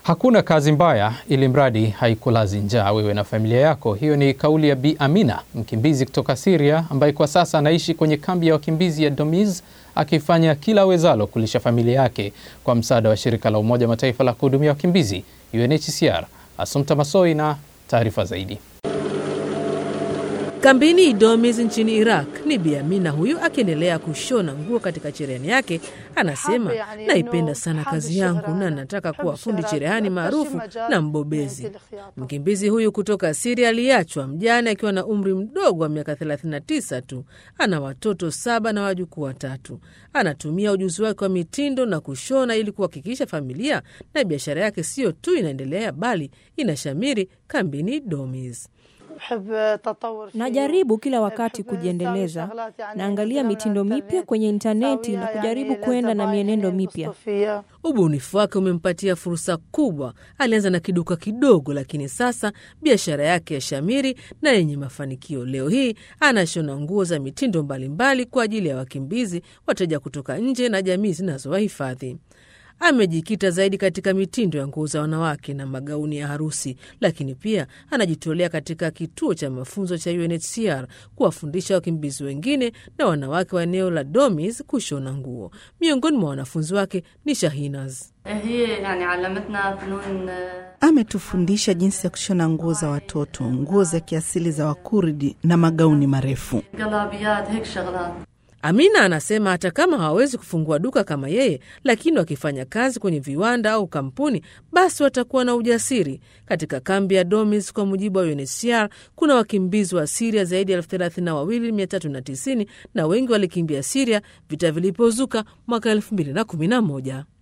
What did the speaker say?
Hakuna kazi mbaya ili mradi haikulazi njaa wewe na familia yako. Hiyo ni kauli ya Bi Amina, mkimbizi kutoka Syria ambaye kwa sasa anaishi kwenye kambi ya wakimbizi ya Domiz akifanya kila awezalo kulisha familia yake kwa msaada wa shirika la Umoja wa Mataifa la kuhudumia wakimbizi UNHCR. Asumta Masoi na taarifa zaidi. Kambini Domiz nchini Iraq ni Bi Amina huyu akiendelea kushona nguo katika cherehani yake. Anasema, naipenda sana kazi yangu na nataka kuwa fundi cherehani maarufu na mbobezi. Mkimbizi huyu kutoka Siria aliachwa mjane akiwa na umri mdogo wa miaka 39 tu. Ana watoto saba na wajukuu watatu. Anatumia ujuzi wake wa mitindo na kushona ili kuhakikisha familia na biashara yake siyo tu inaendelea bali inashamiri kambini Domiz. Najaribu kila wakati kujiendeleza, naangalia mitindo mipya kwenye intaneti na kujaribu kwenda na mienendo mipya. Ubunifu wake umempatia fursa kubwa. Alianza na kiduka kidogo, lakini sasa biashara yake ya shamiri na yenye mafanikio. Leo hii anashona nguo za mitindo mbalimbali kwa ajili ya wakimbizi, wateja kutoka nje na jamii zinazowahifadhi. Amejikita zaidi katika mitindo ya nguo za wanawake na magauni ya harusi, lakini pia anajitolea katika kituo cha mafunzo cha UNHCR kuwafundisha wakimbizi wengine na wanawake wa eneo la Domiz kushona nguo. Miongoni mwa wanafunzi wake ni Shahinaz. Ametufundisha jinsi ya kushona nguo za watoto, nguo za kiasili za Wakurdi na magauni marefu. Amina anasema hata kama hawawezi kufungua duka kama yeye, lakini wakifanya kazi kwenye viwanda au kampuni, basi watakuwa na ujasiri. Katika kambi ya Domis, kwa mujibu wa UNHCR, kuna wakimbizi wa Siria zaidi ya elfu thelathini na wawili mia tatu na tisini na wengi walikimbia Siria vita vilipozuka mwaka elfu mbili na kumi na moja.